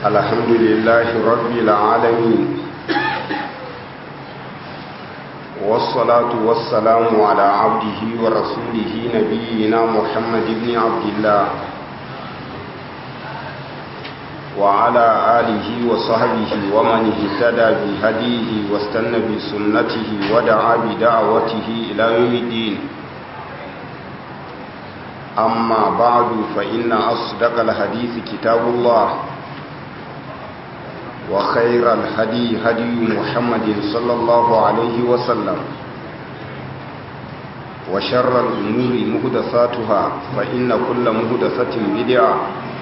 الحمد لله رب العالمين والصلاة والسلام على عبده ورسوله نبينا محمد بن عبد الله وعلى آله وصحبه ومن اهتدى بهديه واستنى بسنته ودعا بدعوته إلى يوم الدين أما بعد فإن أصدق الحديث كتاب الله وخير الهدي هدي محمد صلى الله عليه وسلم وشر الأمور مهدثاتها فإن كل مهدثة بدعة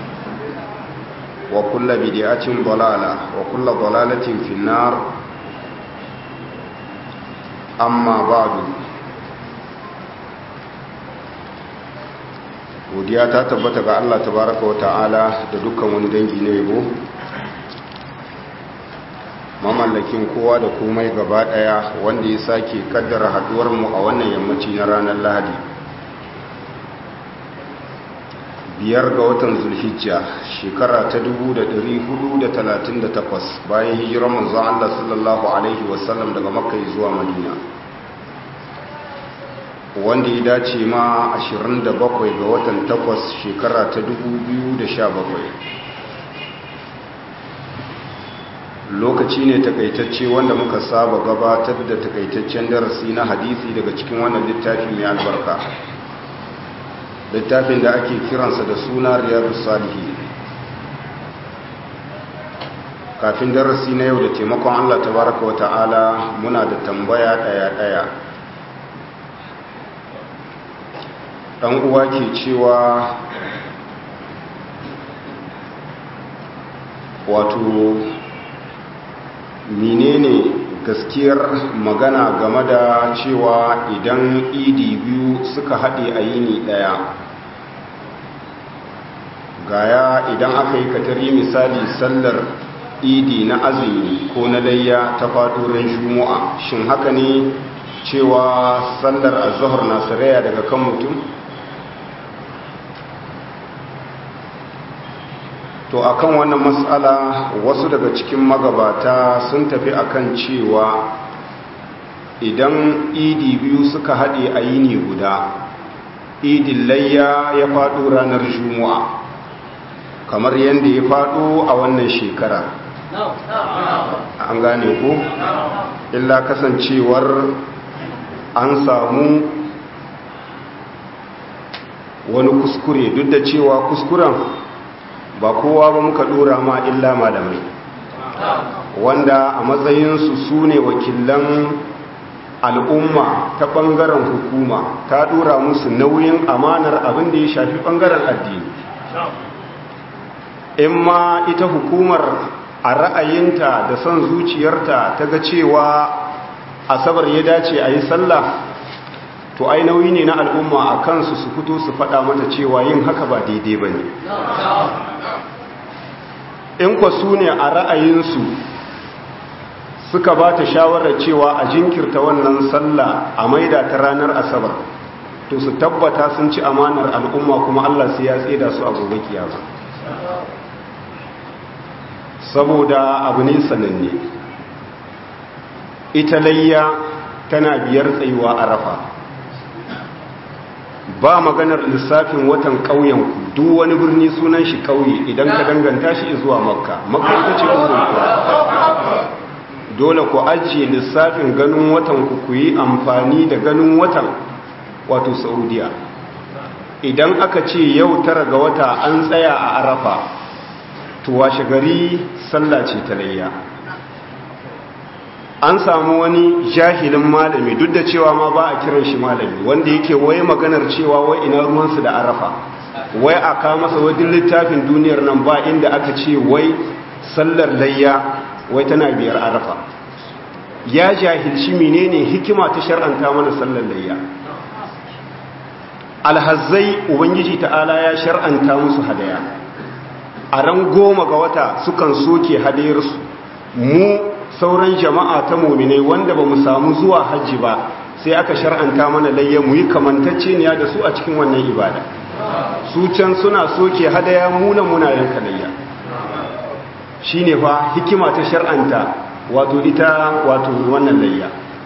وكل بدعة ضلالة وكل ضلالة في النار أما بعد godiya ta tabbata ga Allah tabaraka wa ta'ala da dukkan wani dangi na yabo mamallakin kowa da komai gaba daya wanda ya sake kaddara haduwar mu a wannan yammaci na ranar Lahadi biyar ga watan Zulhijja shekara ta 1438 bayan hijirar manzon Allah sallallahu alaihi wasallam daga Makka zuwa Madina wanda ya dace ma 27 ga watan 8 shekara ta 2017 lokaci ne takaitacce wanda muka saba gabatar da takaitaccen darasi na hadisi daga cikin wannan littafi mai albarka littafin da ake kiransa da suna riyadu salihi kafin darasi na yau da taimakon allah tabaraka wa ta'ala muna da tambaya daya-daya dan uwa ke cewa wato menene gaskiyar magana game da cewa idan idi biyu suka haɗe a yini ɗaya gaya idan aka yi katari misali sallar idi na azumi ko na layya ta faɗo ran juma'a shin haka ne cewa sallar azhar na saraya daga kan mutum to akan wannan matsala wasu daga cikin magabata sun tafi akan cewa idan idi biyu suka haɗe a yini guda idin layya ya faɗo ranar juma'a kamar yadda ya faɗo a wannan shekara an gane ko illa kasancewar an samu wani kuskure duk da cewa kuskuren ba kowa ba muka dora ma illa malamai wanda a matsayinsu su ne wakilan al'umma ta ɓangaren hukuma ta dora musu nauyin amanar abin da ya shafi ɓangaren addini in ma ita hukumar a ra'ayinta da son zuciyarta ta ga cewa asabar ya dace a yi sallah to ai nauyi ne na al'umma a kansu su fito su faɗa mata cewa yin haka ba daidai ba ne in kwa su ne a ra'ayinsu suka ba ta shawarar cewa a jinkirta wannan sallah a maida ta ranar asabar to su tabbata sun ci amanar al'umma kuma Allah sai ya tseda su a gobe kiyama saboda abu ne sananne ita layya tana biyar tsayuwa a rafa ba maganar lissafin watan ƙauyenku duk wani birni sunan shi ƙauye idan ka danganta shi zuwa makka makka ita ce dole ku ajiye lissafin ganin watan ku ku yi amfani da ganin watan wato saudiya idan aka ce yau tara ga wata an tsaya a arafa to washe gari sallah ce ta layya an samu wani jahilin malami duk da cewa ma ba a kiran shi malami wanda yake wai maganar cewa wai ina ruwansu da arafa wai a ka masa wajen littafin duniyar nan ba inda aka ce wai sallar layya wai tana biyar arafa ya jahilci menene hikima ta shar'anta mana sallar layya alhazzai ubangiji ta'ala ya shar'anta musu hadaya a ran goma ga wata sukan soke hadayarsu mu sauran jama'a ta mominai wanda ba mu samu zuwa hajji ba sai aka shar'anta mana layya mu yi kamantacce ne da su a cikin wannan ibada su can suna soke hadaya muna muna yanka layya shine fa hikima ta shar'anta wato ita wato wannan layya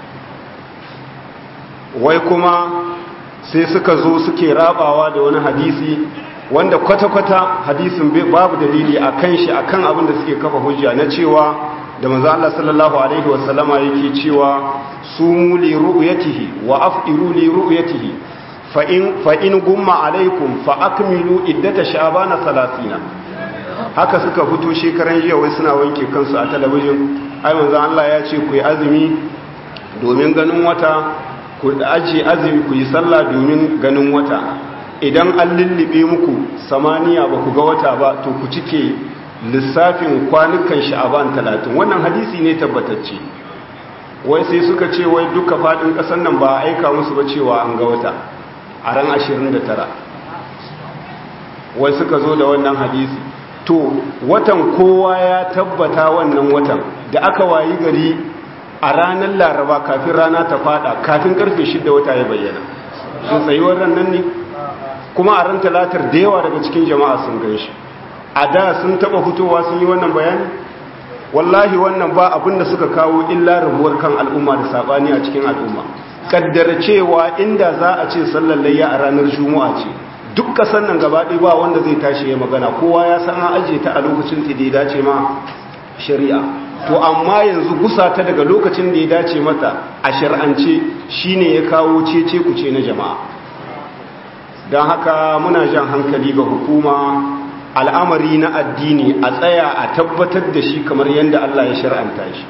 wai kuma sai suka zo suke rabawa da wani hadisi wanda kwata-kwata hadisin babu dalili a kan shi akan abin da suke kafa hujja na cewa da manzo Allah sallallahu alaihi wasallama yake cewa sumu li ru'yatihi wa af'iru li ru'yatihi fa in fa in gumma alaikum fa akmilu iddata sha'bana 30 haka suka fito shekaran jiya wai suna wanke kansu a talabijin ai manzo Allah ya ce ku yi azumi domin ganin wata ku aje azumi ku yi sallah domin ganin wata idan an lullube muku samaniya ba ku ga wata ba to ku cike lissafin kwanukan sha'aban talatin wannan hadisi ne tabbatacce wai sai suka ce wai duka faɗin ƙasar nan ba a aika musu ba cewa an ga wata a ran 29 wai suka zo da wannan hadisi to watan kowa ya tabbata wannan watan da aka wayi gari a ranar laraba kafin rana ta fada kafin karfe shida wata ya bayyana sun tsayuwar nan ne kuma a ran talatar da yawa daga cikin jama'a sun gan shi a da sun taba fitowa sun yi wannan bayani wallahi wannan ba abin da suka kawo illa rabuwar kan al'umma da sabani a cikin al'umma kaddara cewa inda za a ce sallar layya a ranar juma'a ce duk kasan nan gaba ɗaya ba wanda zai tashi ya magana kowa ya san an aje ta a lokacin da ya dace ma shari'a to amma yanzu gusa ta daga lokacin da ya dace mata a shar'ance shine ya kawo cece kuce na jama'a don haka muna jan hankali ga hukuma al'amari na addini a tsaya a tabbatar da shi kamar yadda Allah ya shar'anta shi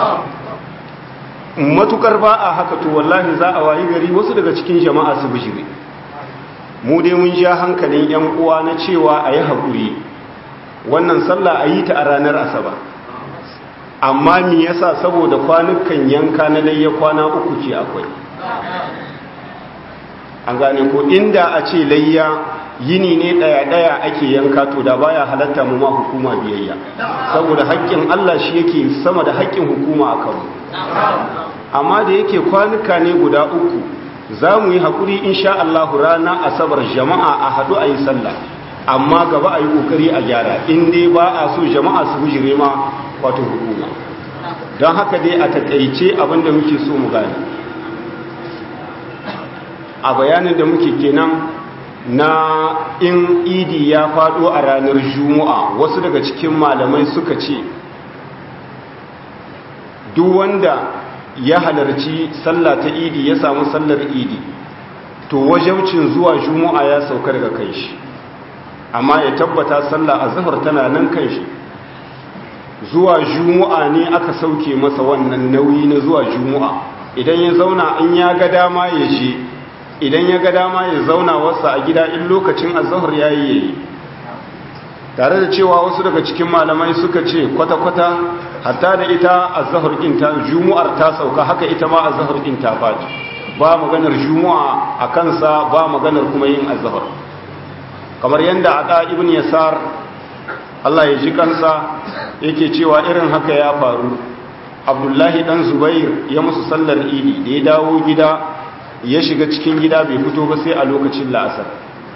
matukar ba a haka to wallahi za a wayi gari wasu daga cikin jama'a su bijire mu dai mun ja hankalin 'yan uwa na cewa a yi haƙuri wannan sallah a yi ta a ranar asabar amma mi yasa saboda kwanukan yanka na layya kwana uku ce akwai an gane ko inda a ce layya yini ne daya-daya ake yanka to da baya halatta mu ma hukuma biyayya saboda haƙƙin Allah shi yake sama da haƙƙin hukuma a kanmu amma da yake kwanuka ne guda uku za mu yi haƙuri insha Allah rana asabar jama'a a haɗu a yi sallah amma gaba a yi ƙoƙari a gyara in dai ba a so jama'a su bujire ma wato hukuma don haka dai a takaice abinda muke so mu gane a bayanin da muke kenan na in idi ya faɗo a ranar juma'a wasu daga cikin malamai suka ce duk wanda ya halarci sallah ta idi ya samu sallar idi to wajaucin zuwa juma'a ya sauka daga kai shi amma ya tabbata sallah a zahar tana nan kan shi zuwa juma'a ne aka sauke masa wannan nauyi na zuwa juma'a idan ya zauna in ya ga dama ya je idan ya ga dama ya zauna wasa a gida in lokacin azahar ya yi yayi tare da cewa wasu daga cikin malamai suka ce kwata-kwata hatta da ita azahar ɗin ta jumu'ar ta sauka haka ita ma azahar ɗin ta faɗi ba maganar jumu'a a kansa ba maganar kuma yin azahar kamar yadda a ɗa ibn yasar Allah ya ji kansa yake cewa irin haka ya faru abdullahi ɗan zubair ya musu sallar idi da ya dawo gida ya shiga cikin gida bai fito ba sai a lokacin la'asar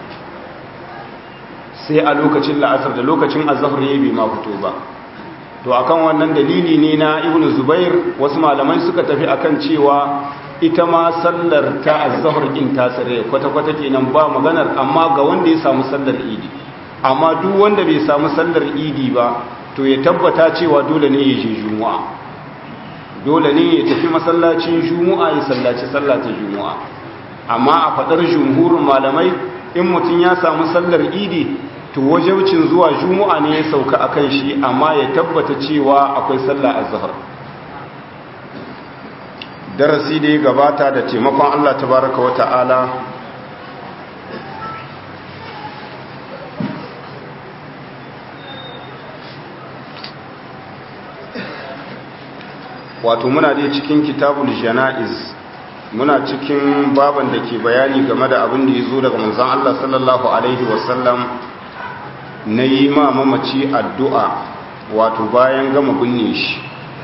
sai a lokacin la'asar da lokacin azahar ya bai ma fito ba to akan wannan dalili ne na ibnu zubair wasu malamai suka tafi akan cewa ita ma sallar ta azahar din ta sare kwata-kwata kenan ba maganar amma ga wanda ya samu sallar idi amma duk wanda bai samu sallar idi ba to ya tabbata cewa dole ne ya je juma'a dole ne ya tafi masallacin juma'a ya sallaci sallata juma'a amma a fadar jumhurin malamai in mutum ya samu sallar idi to wajaucin zuwa juma'a ne ya sauka akan shi amma ya tabbata cewa akwai sallah azhar darasi da ya gabata da taimakon Allah tabaraka wa ta'ala wato muna dai cikin kitabul jana'iz muna cikin baban da ke bayani game da abin da ya zo daga manzon Allah sallallahu alaihi wasallam na yi ma mamaci addu'a wato bayan gama binne shi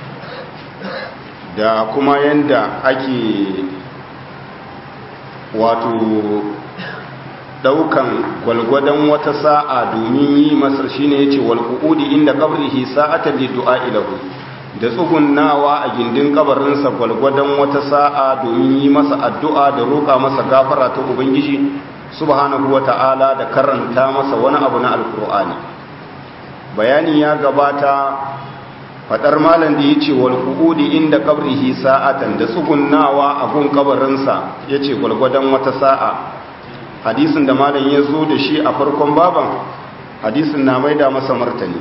da kuma yanda ake wato daukan gwalgwadon wata sa'a domin yi masa shine yace wal qu'udi inda qabrihi sa'atan li du'a ilahu da tsugunnawa a gindin kabarinsa gwalgwadon wata sa'a domin yi masa addu'a da roƙa masa gafara ta ubangiji subhanahu wata'ala da karanta masa wani abu na alkur'ani bayani ya gabata fadar malam da yace wal qu'udi inda qabrihi sa'atan da tsugunnawa a gun kabarinsa yace gwalgwadon wata sa'a hadisin da malam ya zo da shi a farkon baban hadisin na maida masa martani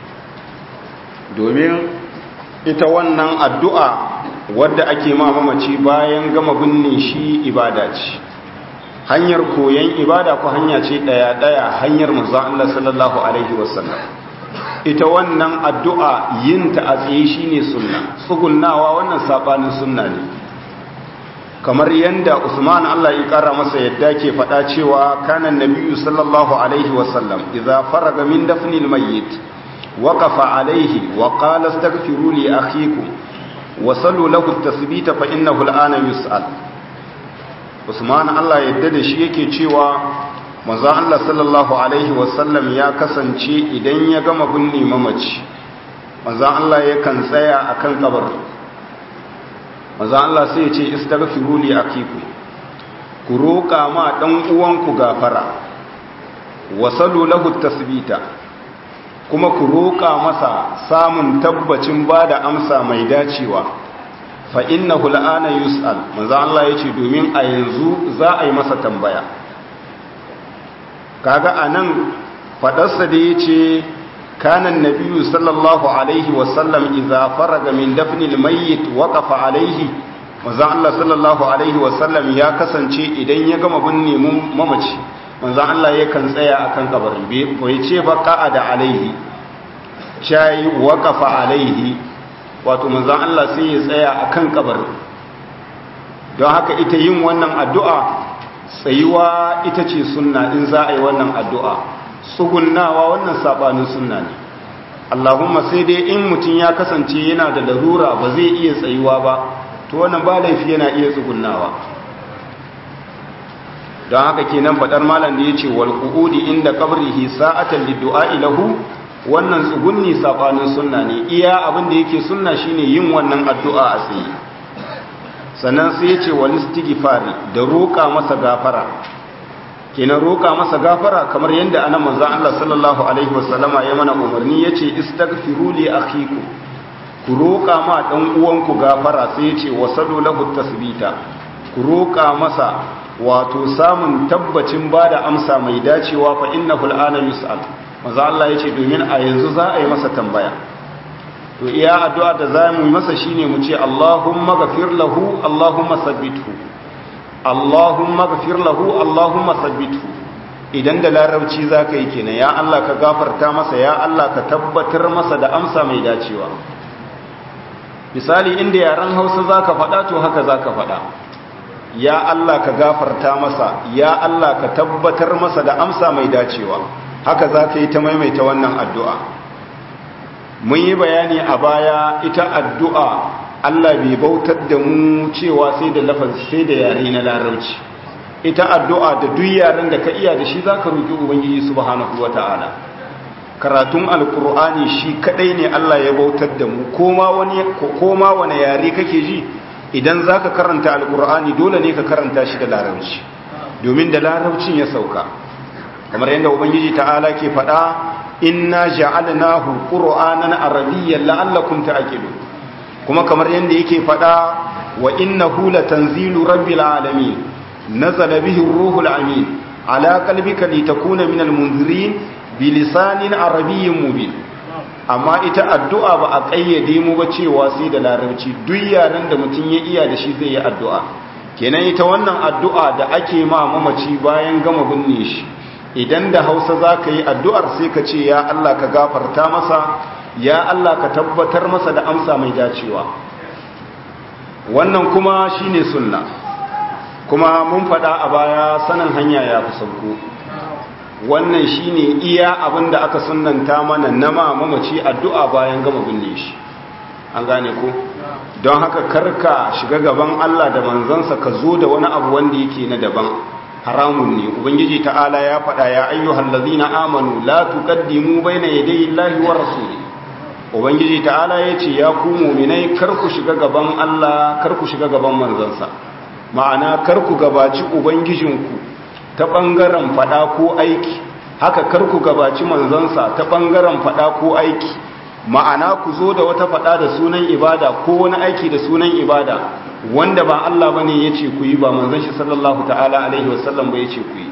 domin ita wannan addu'a wadda ake ma mamaci bayan gama binne shi ibada ce hanyar koyon ibada ko hanya ce ɗaya-ɗaya hanyar manzon Allah sallallahu Alaihi wasallam ita wannan addu'a yin ta a tsaye shi ne sunna tsugunnawa wannan saɓanin sunna ne kamar yadda usman Allah ya ƙara masa yadda ke faɗa cewa kanan nabiyu sallallahu Alaihi wasallam idza faraga min dafnil mayyit waqafa alaihi wa qala astaghfiru li akhikum wa sallu lahu at-tasbita fa innahu al-ana yus'al usman Allah yadda da shi yake cewa manzo Allah sallallahu alaihi wasallam ya kasance idan ya gama binne mamaci manzo Allah yakan tsaya akan kabar manzo Allah sai ya ce istaghfiru li akiku ku roka ma dan uwanku gafara wasalu lahu tasbita kuma ku roka masa samun tabbacin bada amsa mai dacewa fa innahu al'ana yus'al manzo Allah yace domin a yanzu za a yi masa tambaya kaga anan fadarsa da yace kana annabiyyu sallallahu alaihi wa sallam idza faraga min dafnil mayyit waqafa alaihi manzo Allah sallallahu alaihi wa sallam ya kasance idan ya gama binne mamaci manzo Allah yakan tsaya akan kabarin bai ce ba qa'ada alaihi chai waqafa alaihi wato manzan Allah sai ya tsaya a kan kabarin don haka ita yin wannan addu'a tsayuwa ita ce sunna in za a yi wannan addu'a tsugunnawa wannan saɓanin sunna ne Allahumma sai dai in mutum ya kasance yana da larura ba zai iya tsayuwa ba to wannan ba laifi yana iya tsugunnawa don haka kenan faɗar malam da ya ce wal qu'udi inda qabrihi sa'atan liddu'a lahu wannan tsugunni sabanin sunna ne iya abin da yake sunna shine yin wannan addu'a a tsaye sannan sai yace wal istighfari da roƙa masa gafara kenan roƙa masa gafara kamar yadda anan manzon Allah sallallahu alaihi wasallama ya mana umarni yace istaghfiru li akhikum ku roƙa ma dan uwanku gafara sai yace wasalu lahu tasbita ku roƙa masa wato samun tabbacin bada amsa mai dacewa fa innahu al'ana yus'al maza Allah ya ce domin a yanzu za a yi masa tambaya to iya addu'a da za mu yi masa shine mu ce Allahumma gafir lahu Allahumma sabbithu Allahumma gafir lahu Allahumma sabbithu idan da larabci za ka yi kenan ya Allah ka gafarta masa ya Allah ka tabbatar masa da amsa mai dacewa misali inda yaren hausa za ka faɗa to haka za ka faɗa ya Allah ka gafarta masa ya Allah ka tabbatar masa da amsa mai dacewa haka za ka yi ta maimaita wannan addu'a mun yi bayani a baya ita addu'a Allah bai bautar da mu cewa sai da lafazi sai da yare na larabci ita addu'a da duk yaren da ka iya da shi za ka roƙi ubangiji subhanahu wa ta'ala karatun alkur'ani shi kadai ne Allah ya bautar da mu koma wani yare kake ji idan za ka karanta alkur'ani dole ne ka karanta shi da larabci domin da larabcin ya sauka kamar yadda ubangiji ta'ala ke faɗa inna ja'alnahu qur'anan arabiyyan la'allakum ta'qilun kuma kamar yadda yake faɗa wa innahu latanzilu rabbil alamin nazala bihi ar-ruhul amin ala qalbika litakuna minal munzirin bilisanin arabiyyin mubin amma ita addu'a ba a kayyade mu ba cewa sai da larabci duk yaran da mutum ya iya da shi zai yi addu'a kenan ita wannan addu'a da ake ma mamaci bayan gama binne shi idan da hausa za ka yi addu'ar sai ka ce ya Allah ka gafarta masa ya Allah ka tabbatar masa da amsa mai dacewa wannan kuma shine sunna kuma mun faɗa a baya sanin hanya ya fi sauko wannan shine iya abin da aka sunanta mana na ma mamaci addu'a bayan gama binne shi an gane ko don haka karka shiga gaban Allah da manzansa ka zo da wani abu wanda yake na daban haramun ne ubangiji ta'ala ya faɗa ya ayyuhal ladzina amanu la tuqaddimu baina yadayi llahi wa rasuli ubangiji ta'ala yace ya ku mu'minai kar ku shiga gaban Allah kar ku shiga gaban manzansa ma'ana kar ku gabaci ubangijinku ta bangaren faɗa ko aiki haka kar ku gabaci manzansa ta bangaren faɗa ko aiki ma'ana ku zo da wata faɗa da sunan ibada ko wani aiki da sunan ibada wanda ba Allah bane yace ku yi ba manzon shi sallallahu ta'ala alaihi wasallam ba yace ku yi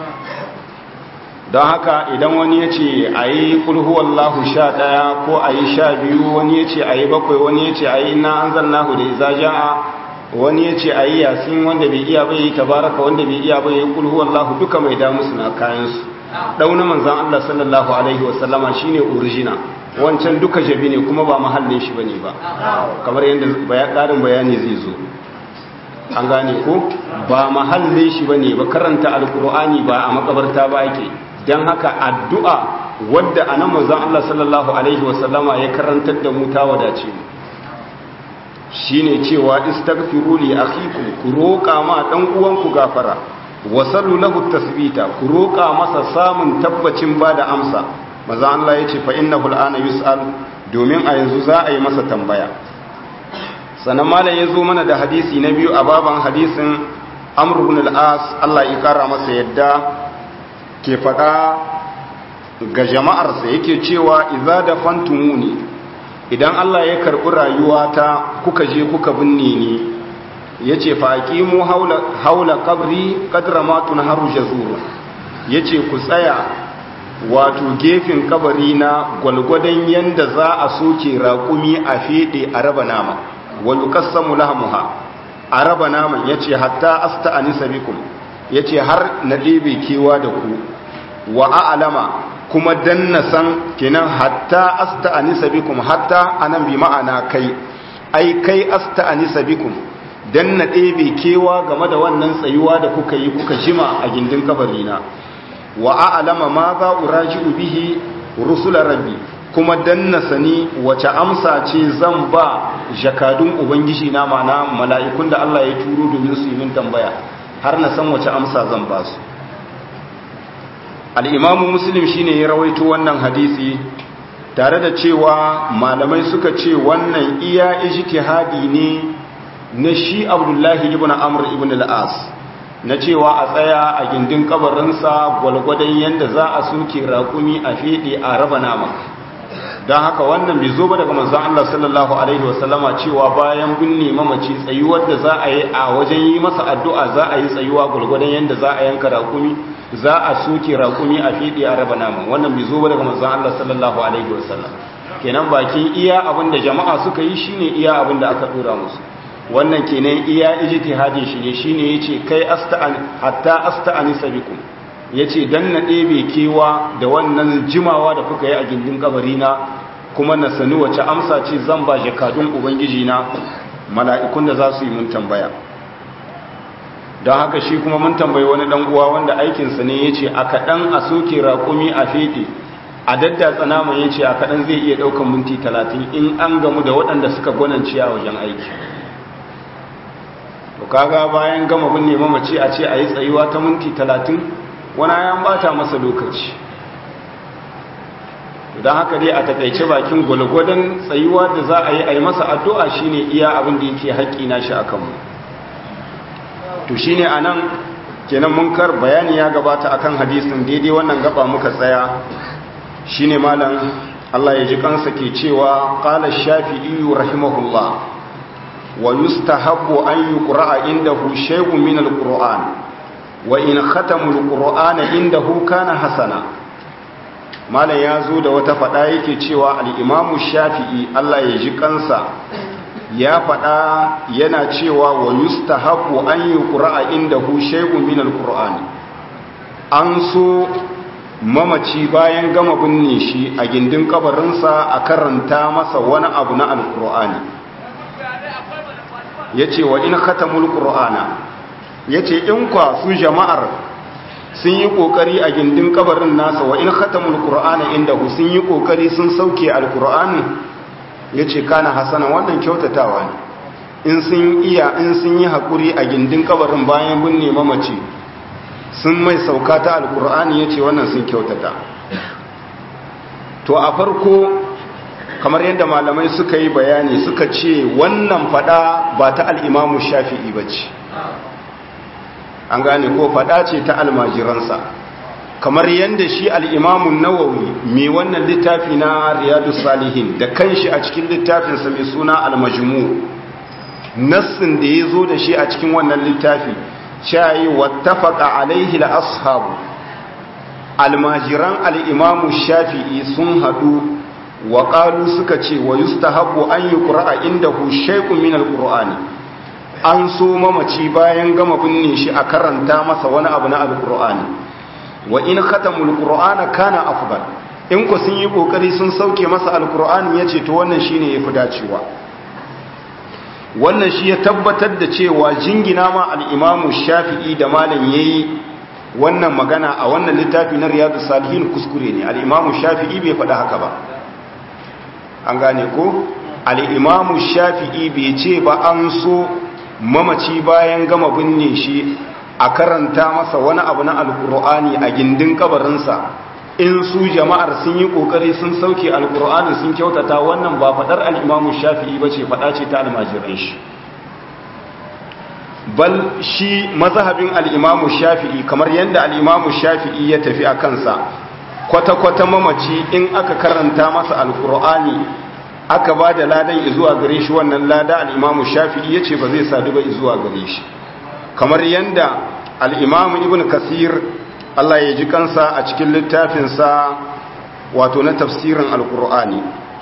don haka idan wani yace ayi kul huwallahu 11 ko ayi 12 wani yace ayi bakwai wani yace ayi inna anzalnahu da iza jaa wani yace ayi yasin wanda bai iya bai tabaraka wanda bai iya bai kul huwallahu duka mai da musu na kayan su dauna manzon Allah sallallahu alaihi wasallama shine original wancan duka jabi ne kuma ba mahallin shi bane ba kamar yadda ƙarin bayani zai zo an gane ko ba mahallin shi bane ba karanta alkur'ani ba a makabarta ba ake don haka addu'a wadda anan manzon Allah sallallahu alaihi wasallama ya karantar da mu ta wadace mu shine cewa istaghfiru li akhikum ku roƙa ma dan uwanku gafara wasallu lahu tasbita ku roƙa masa samun tabbacin bada amsa maza Allah ya ce fa innahu al'ana yus'al domin a yanzu za a yi masa tambaya sannan malam ya zo mana da hadisi na biyu a baban hadisin amr ibn al-as Allah ya kara masa yadda ke faɗa ga jama'arsa yake cewa idza dafantumuni idan Allah ya karɓi rayuwata kuka je kuka binne ni yace fa aqimu haula haula qabri qadra ma tunharu jazur yace ku tsaya wato gefen kabari na gwalgwadon yanda za a soke raƙumi a feɗe a raba nama wani ƙassamu lahamuha a raba naman ya ce hatta asta a nisa bikum ya ce har na ɗebe kewa da ku wa a'alama kuma dan na san kenan hatta asta a nisa bikum hatta anan bi ma'ana kai ai kai asta a nisa bikum dan na ɗebe kewa game da wannan tsayuwa da kuka yi kuka jima a gindin kabarina wa a'lama ma za uraji'u bihi rusula rabbi kuma dan na sani wace amsa ce zan ba jakadun ubangiji na mana mala'ikun da Allah ya turo domin su yi min tambaya har na san wace amsa zan ba su al-imamu muslim shine ya rawaito wannan hadisi tare da cewa malamai suka ce wannan iya ijtihadi ne na shi abdullahi ibn amr ibn al-as na cewa a tsaya a gindin kabarinsa gwalgwadon yadda za a suke raƙumi a feɗe a raba nama don haka wannan bai zo ba daga manzan Allah sallallahu Alaihi wasallama cewa bayan binne mamaci tsayuwar da za a yi a wajen yi masa addu'a za a yi tsayuwa gwalgwadon yadda za a yanka raƙumi za a suke raƙumi a feɗe a raba nama wannan bai zo ba daga manzan Allah sallallahu Alaihi wasallam kenan bakin iya abin da jama'a suka yi shine iya abin da aka ɗora musu wannan kenan iya ijtihadin shi ne shine yace kai asta'an hatta asta'ani sabikum yace dan na ɗebe kewa da wannan jimawa da kuka yi a gindin kabari na kuma na sani wace amsa ce zan ba jakadun ubangiji na mala'ikun da za su yi mun tambaya don haka shi kuma mun tambayi wani dan uwa wanda aikinsa ne yace a kaɗan a soke raƙumi a feɗe a daddatsa naman yace a kaɗan zai iya ɗaukan minti talatin in an gamu da waɗanda suka gwanance a wajen aiki to kaga bayan gama binne mamaci a ce a yi tsayuwa ta minti talatin wani ya bata masa lokaci don haka dai a takaice bakin gwalgwadon tsayuwa da za a yi a yi masa addu'a shine iya abin da yake haƙƙi na shi a kanmu to shine a nan kenan munkar bayani ya gabata akan hadisin daidai wannan gaba muka tsaya shine malam Allah ya ji kansa ke cewa qala shafi'i rahimahullah wa yustahabbu an yuqra'a indahu shay'un min al-qur'an wa in khatamu al-qur'ana indahu kana hasana malam ya zo da wata fada yake cewa al-imamu shafi'i Allah ya ji kansa ya fada yana cewa wa yustahabbu an yuqra'a indahu shay'un min al-qur'an an so mamaci bayan gama binne shi a gindin kabarinsa a karanta masa wani abu na alkur'ani ya ce wa in khatamul qur'ana ya ce in kwa su jama'ar sun yi ƙoƙari a gindin kabarin nasa wa in khatamul qur'ana inda sun yi ƙoƙari sun sauke alkur'ani ya ce kana hasana wannan kyautatawa ne in sun iya in sun yi haƙuri a gindin kabarin bayan binne mamaci sun mai sauka ta alkur'ani ya ce wannan sun kyautata to a farko kamar yadda malamai suka yi bayani suka ce wannan fada ba ta al'imamu shafi'i ba ce an gane ko fada ce ta almajiransa kamar yadda shi al'imamun nawawi mai wannan littafi na riyadu salihin da kanshi a cikin littafinsa mai suna almajimu nassin da ya zo da shi a cikin wannan littafi shayi wattafaka alaihi ashabu almajiran al'imamu shafi'i sun haɗu wa ƙalu suka ce wa yustahabu an yi ƙura'a inda hu shaikun min alƙur'ani an so mamaci bayan gama binne shi a karanta masa wani abu na alƙur'ani wa in khatamul qur'ana kana afdal in ku sun yi kokari sun sauke masa alqur'ani yace to wannan shine yafi dacewa wannan shi ya tabbatar da cewa jingina ma al-imam shafi'i da malam yayi wannan magana a wannan littafi na riyadus salihin kuskure ne al-imam shafi'i bai faɗa haka ba an gane ko al-imam shafi'i bai ce ba an so mamaci bayan gama binne shi a karanta masa wani abu na alkur'ani a gindin kabarinsa in su jama'ar sun yi kokari sun sauke alkur'ani sun kyautata wannan ba fadar al'imamu shafi'i ba ce fada ce ta almajiran shi bal shi mazhabin al'imamu shafi'i kamar yadda al'imamu shafi'i ya tafi a kansa kwata-kwata mamaci in aka karanta masa alkur'ani aka ba da ladan izuwa gare shi wannan lada al'imamu shafi'i ya ce ba zai sadu ba izuwa gare shi kamar yadda al'imamu ibn kasir Allah ya ji kansa a cikin littafinsa wato na tafsirin alkur'ani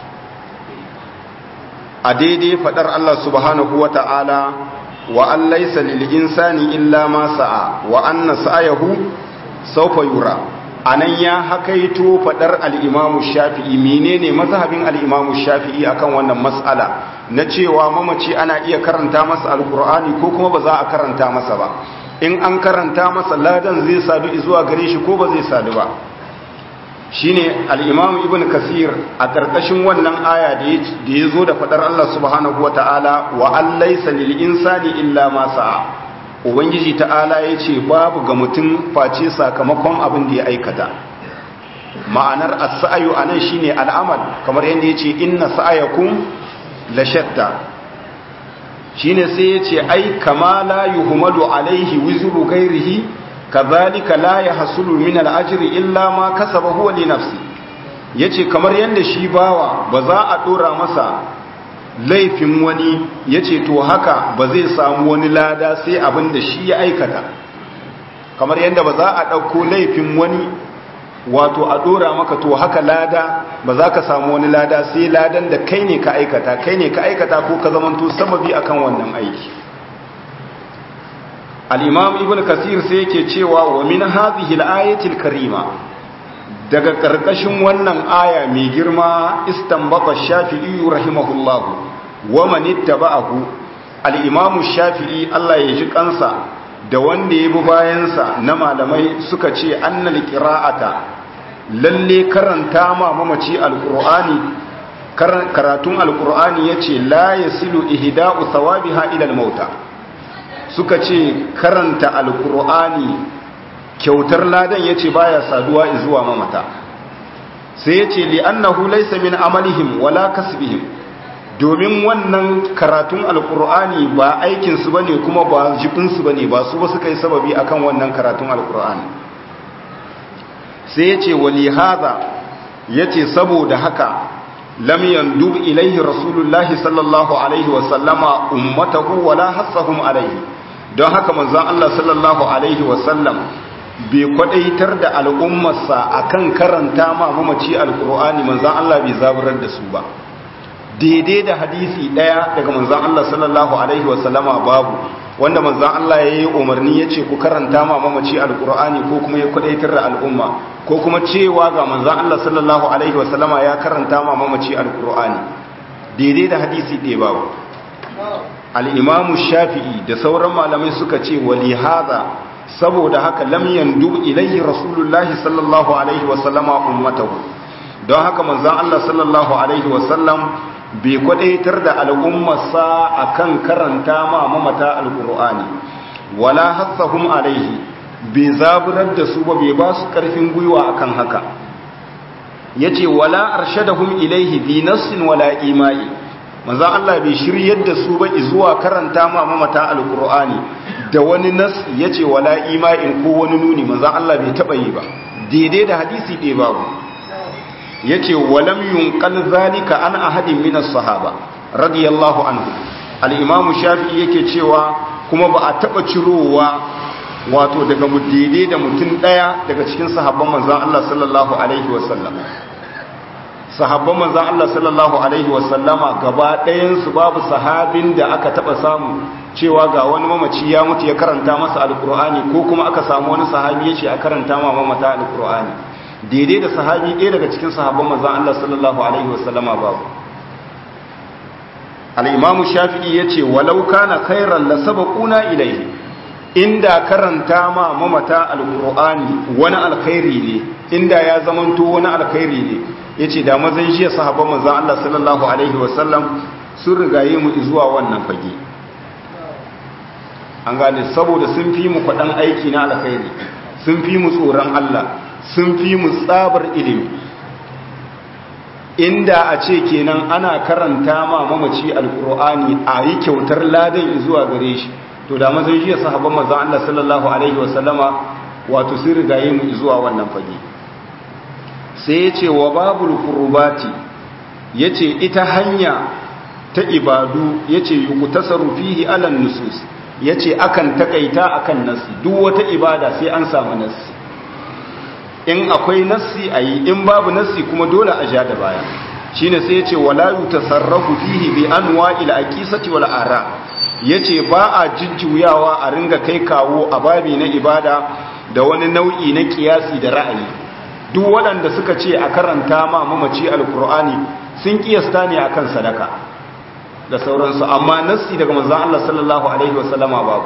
a daidai faɗar Allah subhanahu wa ta'ala wa an laisa lil'insani illa ma sa'a wa anna sa'ayahu saufa yura a nan ya hakaito faɗar al'imamu shafi'i menene mazhabin al'imamu shafi'i akan wannan matsala na cewa mamaci ana iya karanta masa alkur'ani ko kuma ba za a karanta masa ba in an karanta masa ladan zai sadu zuwa gare shi ko ba zai sadu ba shine al-imam ibn kasir a karkashin wannan aya da ya zo da fadar Allah subhanahu wataala wa an laysa lil insani illa ma sa'a ubangiji ta'ala yace babu ga mutum face sakamakon abin da ya aikata ma'anar as-sa'yu anan shine al'amal kamar yanda yace inna sa'yakum la shatta shine sai yace ai kama la yuhmadu alaihi wizru ghairihi kadhalika la yahsulu min al-ajri illa ma kasaba huwa li nafsi yace kamar yanda shi bawa ba za a dora masa laifin wani yace to haka ba zai samu wani lada sai abin da shi ya aikata kamar yanda ba za a dauko laifin wani wato a dora maka to haka lada ba za ka samu wani lada sai ladan da kai ne ka aikata kai ne ka aikata ko ka zamanto sababi akan wannan aiki al-imam ibn kasir sai yake cewa wa min hadhihi al-ayati al-karima daga karkashin wannan aya mai girma istanbata shafi'i rahimahullahu wa man ittaba'ahu al-imam shafi'i Allah ya ji kansa da wanda ya bi bayansa na malamai suka ce annal qira'ata lalle karanta ma mamaci alqur'ani karatun alqur'ani yace la yasilu ihda'u thawabiha ila almauta suka ce karanta alqur'ani kyautar ladan yace baya saduwa zuwa mamata sai yace li annahu laysa min amalihim wala kasbihim domin wannan karatun alkur'ani ba aikinsu ba ne kuma ba jibinsu ba ne ba su ba suka yi sababi akan wannan karatun alkur'ani sai ya ce wali haza ya ce saboda haka lam dub ilaihi rasulullahi sallallahu alaihi wasallama ummatahu wala hassahum alaihi don haka manzon Allah sallallahu alaihi wasallam bai kwadaitar da al'ummarsa akan karanta ma mamaci alkur'ani manzon Allah bai zaburar da su ba daidai da hadisi daya daga manzan Allah sallallahu Alaihi wasallama babu wanda manzan Allah ya yi umarni ya ce ku karanta ma mamaci alkur'ani ko kuma ya kwadaitar da al'umma ko kuma cewa ga manzan Allah sallallahu Alaihi wasallama ya karanta ma mamaci alkur'ani daidai da hadisi ɗaya babu al'imamu shafi'i da sauran malamai suka ce wali haza saboda haka lam yandu ilaihi rasulullahi sallallahu alaihi wasallama ummatahu don haka manzan Allah sallallahu alaihi wasallam bai kwadaitar da al'ummarsa a kan karanta ma mamata al'ur'ani wala hassahum alaihi bai zaburar da su ba bai ba su ƙarfin gwiwa akan haka ya ce wala arshadahum ilaihi bi nassin wala imai manzan Allah bai shiryar da su ba zuwa karanta ma mamata alkur'ani da wani nas ya ce wala ima'in ko wani nuni manzan Allah bai taɓa yi ba daidai da hadisi ɗaya babu ya ce walam yunƙal zalika an ahadin minas sahaba radiyallahu anhu al'imamu shafi'i yake cewa kuma ba a taɓa cirowa wato daga daidai da mutum ɗaya daga cikin sahabban manzan Allah sallallahu alaihi wasallam sahabban manzan Allah sallallahu Alaihi wasallama gaba ɗayansu babu sahabin da aka taɓa samu cewa ga wani mamaci ya mutu ya karanta masa alkur'ani ko kuma aka samu wani sahabi ya ce a karanta ma mamata alkur'ani daidai da sahabi ɗaya daga cikin sahabban manzan Allah sallallahu Alaihi wasallama babu al'imamu shafi'i ya ce walau kana khairan la sabaquna ilaihi inda karanta ma mamata alkur'ani wani alkhairi ne inda ya zamanto wani alkhairi ne ya ce da mazan jiya sahabban manzan Allah sallallahu Alaihi wasallam sun rigaye mu zuwa wannan fage an gane saboda sun fi mu kwaɗan aiki na alkhairi sun fi mu tsoron Allah sun fi mu tsabar ilimi inda a ce kenan ana karanta ma mamaci alkur'ani a yi kyautar ladan zuwa gare shi to da mazan jiya sahabban manzan Allah sallallahu Alaihi wasallama wato sun rigaye mu zuwa wannan fage sai ya ce wa babul kurbati ya ce ita hanya ta ibadu ya ce yi tasaru fihi alan nusus ya ce akan takaita akan nasi duk wata ibada sai an samu nasi in akwai nasi a yi in babu nasi kuma dole a ja da baya shi ne sai ya ce wala yi tasarrafu fihi bi an wa'il a kisati wal ara ya ce ba a jujjuyawa a ringa kai kawo a babi na ibada da wani nau'i na kiyasi da ra'ayi duk waɗanda suka ce a karanta ma mamaci alkur'ani sun kiyasta ne akan sadaka da sauransu amma nassi daga manzon Allah sallallahu alaihi wasallama babu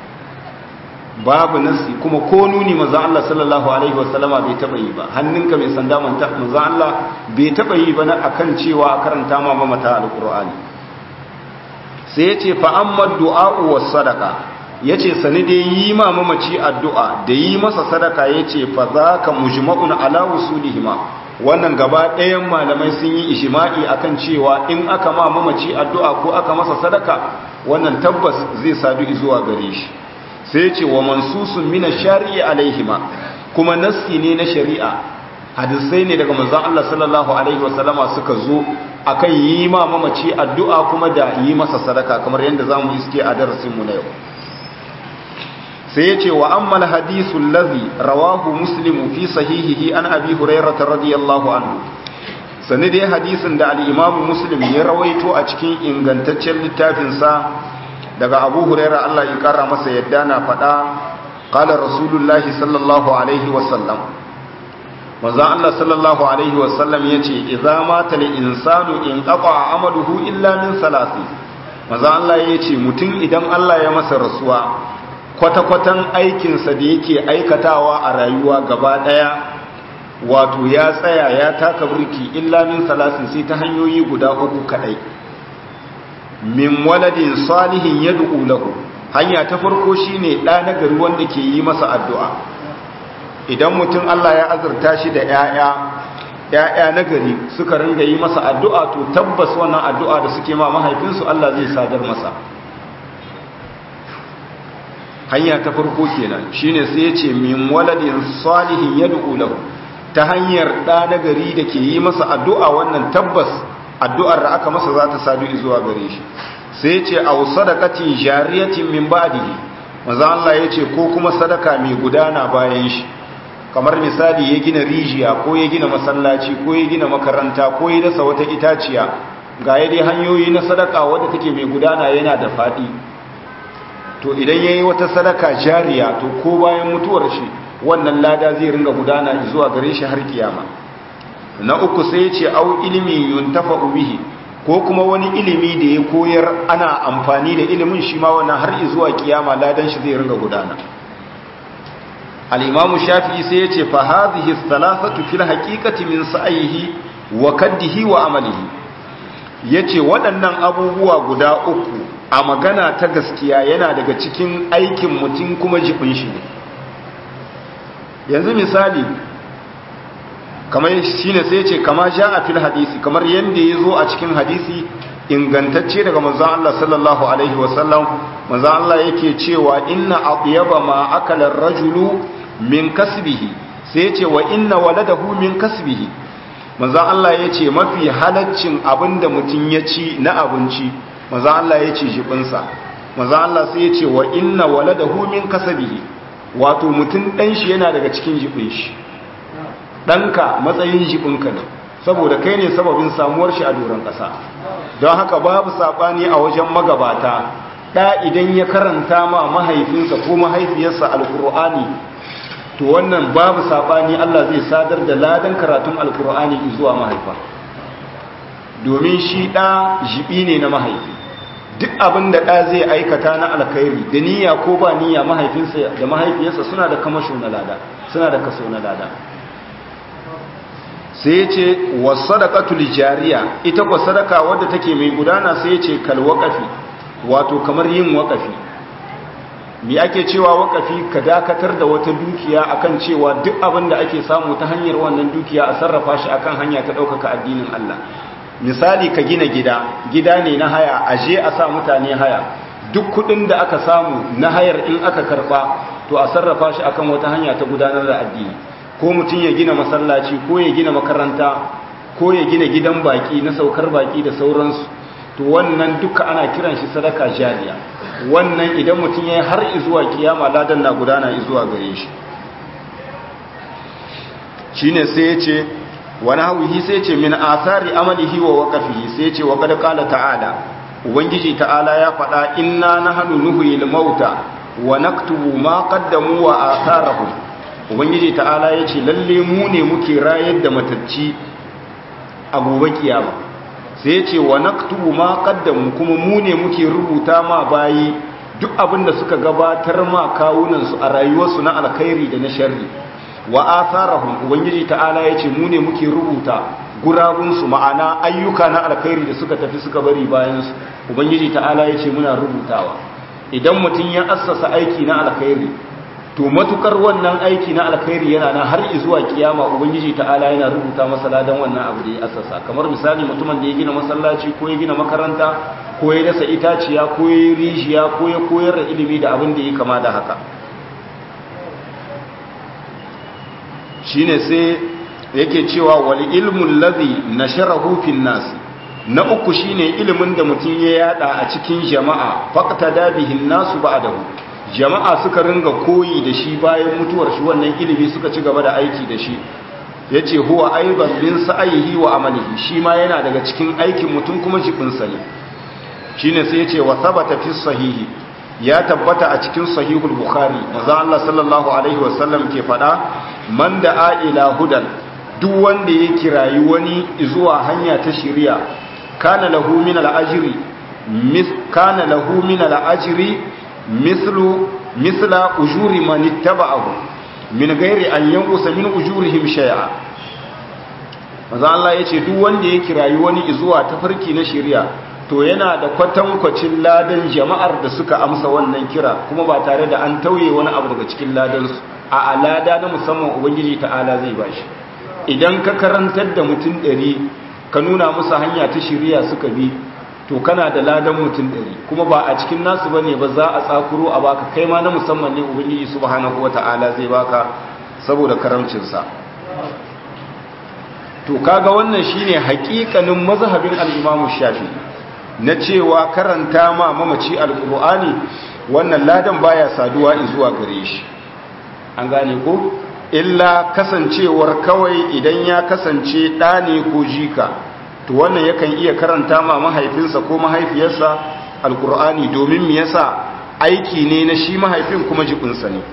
babu nassi kuma ko nuni manzon Allah sallallahu alaihi wasallama bai taba yi ba hannunka mai sanda manta manzon Allah bai taba yi ba na akan cewa a karanta ma mamata alkur'ani sai ya ce fa amma du'a was sadaqa ya ce sani dai yi ma mamaci addu'a da yi masa sadaka ya ce fa za ka mujma'un ala wusulihima wannan gaba ɗayan malamai sun yi ishima'i akan cewa in aka ma mamaci addu'a ko aka masa sadaka wannan tabbas zai sadu zuwa gare shi sai ce wa mansusun mina shari'i alaihima kuma nassi ne na shari'a hadisai ne daga manzon Allah sallallahu alaihi wasallama suka zo akan yi ma mamaci addu'a kuma da yi masa sadaka kamar yadda zamu iske a darasin mu na yau sai ya ce wa ammal hadisun lazi rawahu muslimu fi sahihihi an abi hurairata radiyallahu anhu sani dai hadisin da al'imamu muslim ya rawaito a cikin ingantaccen littafinsa daga abu huraira Allah ya kara masa yadda na faɗa ƙalar rasulullahi sallallahu alaihi wasallam manzan Allah sallallahu alaihi wasallam ya ce iza mata li insanu in ƙaƙa a amaluhu illa min salasi manzan Allah ya ce mutum idan Allah ya masa rasuwa kwata-kwatan aikinsa da yake aikatawa a rayuwa gaba ɗaya wato ya tsaya ya taka burki illa min salasin sai ta hanyoyi guda uku kaɗai min waladin salihin ya lahu hanya ta farko shine ɗa na gari wanda ke yi masa addu'a idan mutum Allah ya azurta shi da ‘ya'ya ‘ya'ya na gari suka ringa yi masa addu'a to tabbas wannan addu'a da suke ma mahaifinsu Allah zai sadar masa hanya ta farko kenan shine sai ya ce min waladin salihin yad'u lahu ta hanyar da nagari da ke yi masa addu'a wannan tabbas addu'ar da aka masa za ta sadu zuwa gare shi sai ya ce aw sadaqatin jariyatin min ba'dihi manzo Allah ya ce ko kuma sadaka mai gudana bayan shi kamar misali ya gina rijiya ko ya gina masallaci ko ya gina makaranta ko ya dasa wata itaciya ga ya dai hanyoyi na sadaka wadda take mai gudana yana da faɗi to idan ya yi wata sadaka jariya to ko bayan mutuwar shi wannan lada zai ringa gudana zuwa gare shi har kiyama na uku sai ya ce au ilimi yuntafa bihi ko kuma wani ilimi da ya koyar ana amfani da ilimin shi ma wannan har zuwa kiyama ladan shi zai ringa gudana al-imam shafi'i sai ya ce fa hadhihi thalathatu fil haqiqati min sa'ihi wa kaddihi wa amalihi yace waɗannan abubuwa guda uku a magana ta gaskiya yana daga cikin aikin mutum kuma jibin shi ne yanzu misali kamar shine sai ce kama ja a fil hadisi kamar yadda ya zo a cikin hadisi ingantacce daga manzon Allah sallallahu alaihi wasallam manzon Allah yake cewa inna atyaba ma akala rajulu min kasbihi sai ce wa inna waladahu min kasbihi manzon Allah yace mafi halaccin abinda mutum ya ci na abinci manzon Allah yace jibinsa manzon Allah sai yace wa inna waladahu min kasbihi wato mutum dan shi yana daga cikin jibin shi ɗanka matsayin jibinka ne saboda kai ne sababin samuwar shi a doron ƙasa don haka babu saɓani a wajen magabata ɗa idan ya karanta ma mahaifinsa ko mahaifiyarsa alkur'ani to wannan babu saɓani Allah zai sadar da ladan karatun alkur'ani zuwa mahaifa domin shi ɗa jibi ne na mahaifi duk abin da ɗa zai aikata na alkhairi da niyya ko ba niyya mahaifinsa da mahaifiyarsa suna da kamasho na lada suna da kaso na lada sai ce wa sadaqatul jariya ita ko sadaka wadda take mai gudana sai ce kal waqafi wato kamar yin waqafi me ake cewa waqafi ka dakatar da wata dukiya akan cewa duk abin da ake samu ta hanyar wannan dukiya a sarrafa shi akan hanya ta ɗaukaka addinin Allah misali ka gina gida gida ne na haya aje a sa mutane haya duk kudin da aka samu na hayar in aka karba to a sarrafa shi akan wata hanya ta gudanar da addini ko mutum ya gina masallaci ko ya gina makaranta ko ya gina gidan baki na saukar baki da sauransu to wannan duka ana kiran shi sadaka jariya wannan idan mutum ya yi har izuwa kiyama ladan na gudana izuwa gare shi shine sai ya ce wani hauhi sai ce min asari amalihi wa waqafihi sai ce wa qad qala ta'ala ubangiji ta'ala ya faɗa inna nahnu nuhyil mauta wa naktubu ma qaddamu wa atharahum ubangiji ta'ala ya ce lalle mu ne muke rayar da matacci a gobe kiyama sai ya ce wa naktubu ma qaddamu kuma mu ne muke rubuta ma bayi duk abin da suka gabatar ma kawunansu a rayuwarsu na alkhairi da na sharri wa atharahum ubangiji ta'ala ya ce mu ne muke rubuta gurabunsu ma'ana ayyuka na alkhairi da suka tafi suka bari bayansu ubangiji ta'ala ya ce muna rubutawa idan mutum ya assasa aiki na alkhairi to matukar wannan aiki na alkhairi yana nan har zuwa kiyama ubangiji ta'ala yana rubuta masa ladan wannan abu da ya assasa kamar misali mutumin da ya gina masallaci ko ya gina makaranta ko ya dasa itaciya ko ya yi rijiya ko ya koyar da ilimi da abin da ya kama da haka shine sai yake cewa wal ilmul ladhi nasharahu fin nas na uku shine ilimin da mutum ya yada a cikin jama'a faqtada bihin nasu ba'dahu jama'a suka ringa koyi da shi bayan mutuwar shi wannan ilimi suka ci gaba da aiki da shi yace huwa aiban bin sa'ihi wa amalihi shi ma yana daga cikin aikin mutum kuma jibin sa ne shine sai yace wa thabata fi sahihi ya tabbata a cikin sahihul bukhari manzo Allah sallallahu alaihi wasallam ke fada man da ila hudan duk wanda ya kirayi wani zuwa hanya ta shari'a kana lahu min al-ajri mis kana lahu min al-ajri mislu misla ujuri man ittaba'ahu min ghairi an yanqusa min ujurihim shay'a manzo Allah yace duk wanda ya kirayi wani zuwa tafarki na shari'a to yana da kwatankwacin ladan jama'ar da suka amsa wannan kira kuma ba tare da an tauye wani abu daga cikin ladansu a alada na musamman ubangiji ta'ala zai bashi idan ka karantar da mutum ɗari ka nuna musu hanya ta shirya suka bi to kana da ladan mutum ɗari kuma ba a cikin nasu bane ba za a tsakuro a baka kai ma na musamman ne ubangiji subhanahu wata'ala zai baka saboda karamcinsa to kaga wannan shine haƙiƙanin mazhabin al-Imam Shafi na cewa karanta ma mamaci al-Qur'ani wannan ladan baya saduwa zuwa gare shi an gane ko illa kasancewar kawai idan ya kasance ɗa ne ko jika to wannan yakan iya karanta ma mahaifinsa ko mahaifiyarsa alkur'ani domin me yasa aiki ne na shi mahaifin kuma jibinsa ne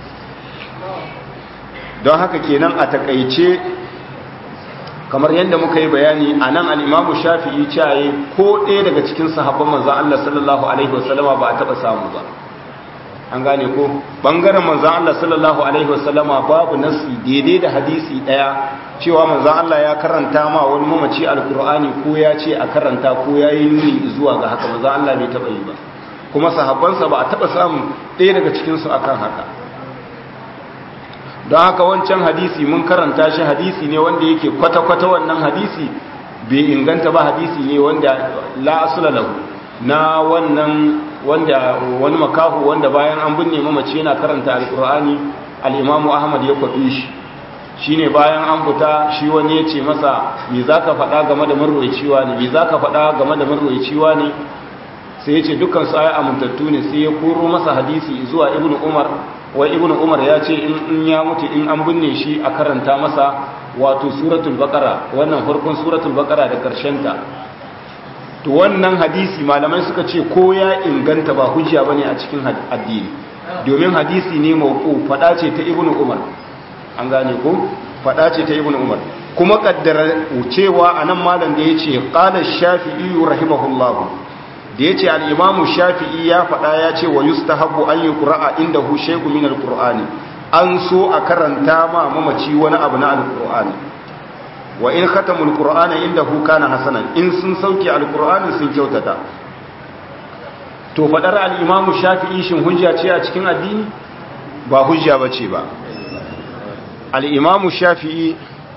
don haka kenan a takaice kamar yadda muka yi bayani a nan al'imamu shafi'i caye ko ɗaya daga cikin sahabban manzan Allah sallallahu Alaihi wasallama ba a taɓa samu ba an gane ko bangaren manzan Allah sallallahu alaihi wasallama babu nasi daidai da hadisi daya cewa manzan Allah ya karanta ma wani mamaci alkur'ani ko ya ce a karanta ko ya yi nuni zuwa ga haka manzan Allah bai taba yi ba kuma sahabbansa ba a taba samu ɗaya daga cikin su akan haka don haka wancan hadisi mun karanta shi hadisi ne wanda yake kwata-kwata wannan hadisi bai inganta ba hadisi ne wanda la asula lahu na wannan wanda wani makahu wanda bayan an binne mamaci yana karanta alkur'ani al'imamu ahmad ya kwaɓe shi shi ne bayan an fita shi wani ya ce masa me za ka faɗa game da marwaiciwa ne me za ka faɗa game da marwaiciwa ne sai ya ce dukkan su ayi amintattu ne sai ya koro masa hadisi zuwa ibnu umar wai ibnu umar ya ce in ya mutu in an binne shi a karanta masa wato suratul baqara wannan farkon suratul baqara da karshen ta to wannan hadisi malamai suka ce ko ya inganta ba hujja bane a cikin addini domin hadisi ne mauqu fada ce ta ibnu umar an gane ko fada ce ta ibnu umar kuma kaddara cewa anan malam da yace qala shafi'i rahimahullahu da ya ce al'imamu shafi'i ya faɗa ya ce wa yustahabu an yi ƙura'a inda hu shaiku min al'ur'ani an so a karanta ma mamaci wani abu na al'ur'ani wa in khatamul qur'ana inda hu kana hasanan in sun sauke al'ur'ani sun kyautata to faɗar al'imamu shafi'i shin hujja ce a cikin addini ba hujja ba ce ba al'imamu shafi'i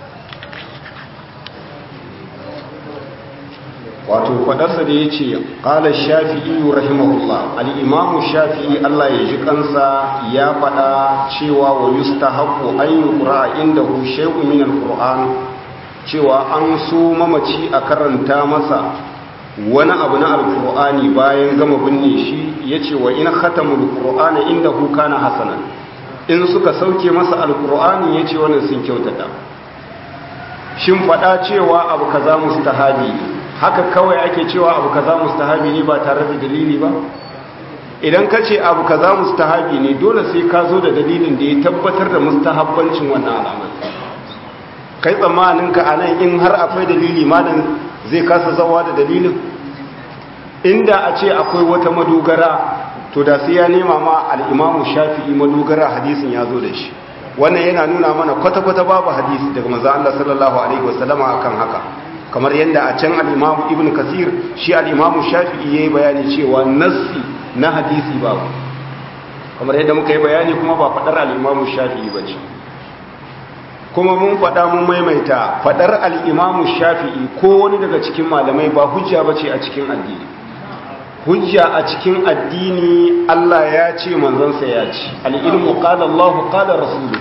wato fadarsa da ya ce ƙala shafi'i rahimahullah al'imamu shafi'i Allah ya ji kansa ya faɗa cewa wa yusta haƙo an yi ƙura inda hushe min al cewa an so mamaci a karanta masa wani abu na alƙur'ani bayan gama binne shi ya ce wa in khatamul ƙur'ani inda huka na hasanan in suka sauke masa alƙur'ani ya ce wannan sun kyautata shin faɗa cewa abu kaza mustahabi haka kawai ake cewa abu kaza mustahabi ne ba tare da dalili ba idan ka ce abu kaza mustahabi ne dole sai ka zo da dalilin da ya tabbatar da mustahabbancin wannan al'amari kai tsammanin ka anan in har akwai dalili malam zai kasa zawa da dalilin inda a ce akwai wata madogara to da sai ya nema ma al-imamu shafi'i madogara hadisin ya zo da shi wannan yana nuna mana kwata-kwata babu hadisi daga manzo Allah sallallahu alaihi wasallama akan haka kamar yadda a can al'imamu ibn kasir shi al'imamu shafi'i ya yi bayani cewa nassi na hadisi babu kamar yadda muka yi bayani kuma ba faɗar al'imamu shafi'i ba ce kuma mun faɗa mun maimaita faɗar al'imamu shafi'i ko wani daga cikin malamai ba hujja ba ce a cikin addini hujja a cikin addini Allah ya ce manzansa ya ce al'ilmu ƙada Allah ƙada rasulu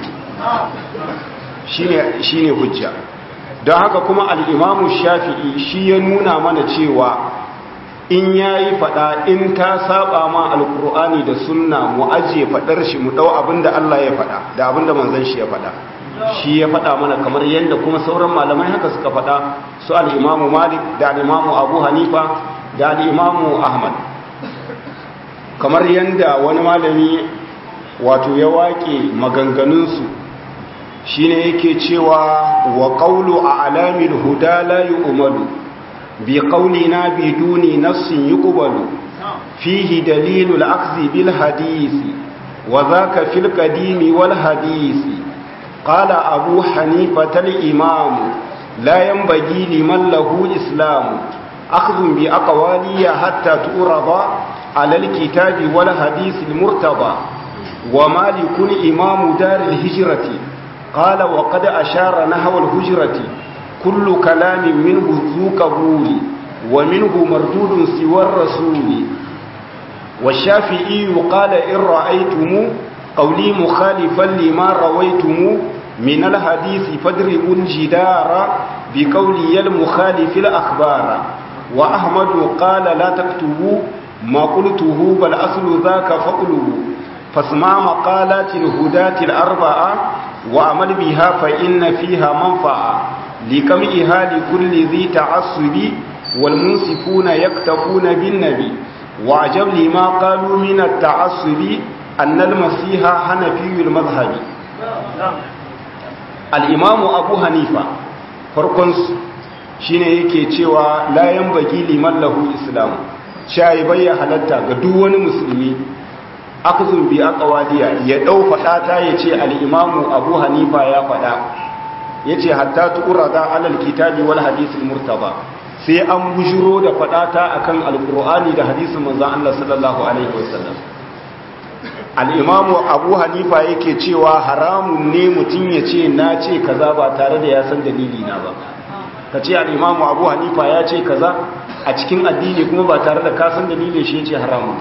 shi ne hujja don haka kuma al'imamu shafi'i shi ya nuna mana cewa in ya yi faɗa in ta saba ma alkur'ani da sunna mu ajiye faɗar shi mu ɗau abinda Allah ya faɗa da abinda manzan shi ya faɗa shi ya faɗa mana kamar yadda kuma sauran malamai haka suka faɗa su al'imamu malik da al'imamu abu hanifa da al'imamu ahmad kamar yadda wani malami wato ya waƙe maganganunsu shine yake cewa wa qawlu a'lamil huda la yu'malu bi qawlina biduni nassin yuqbalu fihi dalilul akhzi bil hadisi wa dhaka fil qadimi wal hadisi qala abu hanifa al imam la yanbaghi liman lahu islam akhdhu bi aqwali hatta turada ala al kitabi wal hadisi al murtada wa malikun imam dar al hijrati قال وقد أشار نحو الهجرة كل كلام منه ذو قبول ومنه مردود سوى الرسول والشافعي قال إن رأيتم قولي مخالفا لما رويتم من الحديث فاضربوا الجدار بقولي المخالف الأخبار وأحمد قال لا تكتبوا ما قلته بل أصل ذاك فقلوا فاسمع مقالات الهداة الأربعة وعمل بها فإن فيها منفعة لكمئها لكل ذي تعصب والمنصفون يكتفون بالنبي وعجب لما قالوا من التعصب أن المسيح حنفي المذهب الإمام أبو حنيفة فرقنس shine yake cewa la yanbaghi liman lahu islam shayi bayya halatta ga duk wani musulmi akuzun bi aqwaliya ya dau fada ta yace al-imamu Abu Hanifa ya fada yace hatta tuqrada alal kitabi wal hadith al-murtaba sai an bujuro da fada ta akan al-qur'ani da hadisin manzon Allah sallallahu alaihi wasallam al'imamu abu hanifa yake cewa haramun ne mutum ya ce na ce kaza ba tare da ya san dalili na ba ka ce al'imamu abu hanifa ya ce kaza a cikin addini kuma ba tare da kasan dalilin shi ya ce haramun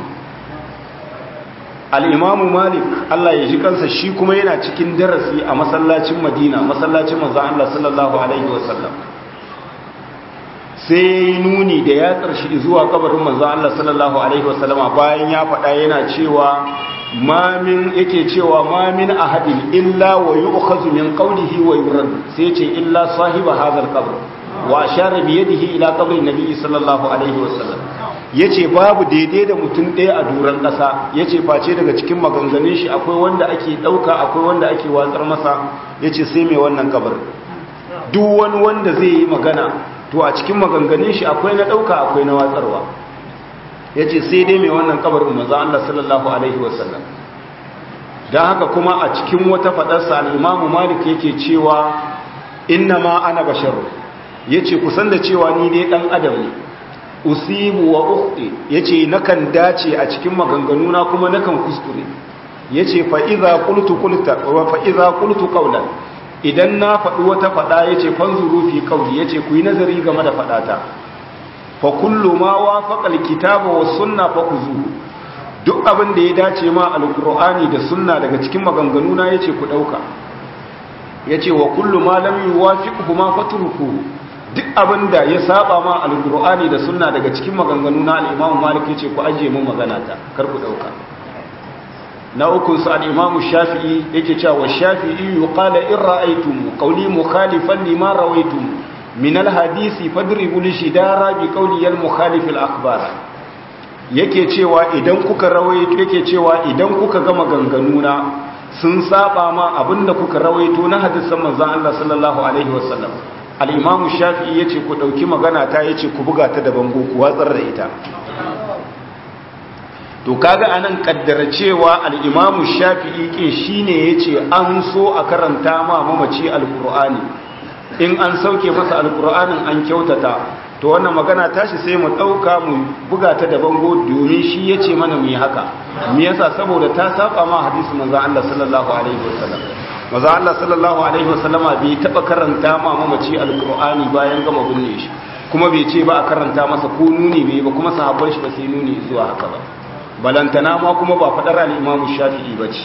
al'imamu malik allah ya ji kansa shi kuma yana cikin darasi a masallacin madina masallacin manzan allah sallallahu alaihi wasallam sai ya yi nuni da ya ƙarshi zuwa kabarin manzan allah sallallahu alaihi wasallama bayan ya faɗa yana cewa mamin yake cewa mamin ahadin illa wa yu'khadhu min qawlihi wa yurad sai ce illa sahiba hadha al-qabr wa ashara bi yadihi ila qabri nabi sallallahu alaihi wasallam yace babu daidai da mutum ɗaya a duran ƙasa yace face daga cikin maganganun shi akwai wanda ake ɗauka akwai wanda ake watsar masa yace sai mai wannan kabar duk wani wanda zai yi magana to a cikin maganganun shi akwai na ɗauka akwai na watsarwa ya ce sai dai mai wannan kabarin maza Allah sallallahu Alaihi wasallam don haka kuma a cikin wata faɗarsa al'imamu malik yake cewa inna ma ana basharu ya ce kusan da cewa ni dai ɗan adam ne usibu wa ukti ya ce nakan dace a cikin maganganuna kuma nakan kuskure ya ce fa'iza kultu kaulan idan na faɗi wata faɗa ya ce fanzuru fi kauli ya ce ku yi nazari game da faɗata fa kullu ma wafaqa alkitaba was sunna fa kuzu duk abin da ya dace ma alqur'ani da sunna daga cikin maganganu na yace ku dauka yace wa kullu ma lam yuwafiqhu ma fatruku duk abin da ya saba ma alqur'ani da sunna daga cikin maganganu na al-imam malik yace ku aje mu magana ta kar ku dauka na uku sa al-imam shafi'i yake cewa wa shafi'i yuqala in ra'aytum qawli mukhalifan lima rawaytum min alhadisi fadribu lishidara bi qawli al-mukhalif al-akhbar yake cewa idan kuka rawaito yake cewa idan kuka ga maganganuna sun saba ma abinda kuka rawaito na hadisan manzon Allah sallallahu alaihi wasallam al-imam shafi'i yace ku dauki magana ta yace ku buga ta da bango ku watsar da ita to kaga anan kaddara cewa al-imam shafi'i ke shine yace an so a karanta ma mamaci al-qur'ani in an sauke masa alkur'anin an kyautata to wannan magana tashi sai mu ɗauka mu buga ta da bango domin shi ya ce mana mu yi haka me yasa saboda ta saba ma hadisi manzo Allah sallallahu alaihi wasallam manzo Allah sallallahu alaihi wasallama bai taba karanta ma mamaci alkur'ani bayan gama binne shi kuma bai ce ba a karanta masa ko nuni bai ba kuma sahabban shi ba sai nuni zuwa haka ba balantana ma kuma ba fadar al-Imam Shafi'i bace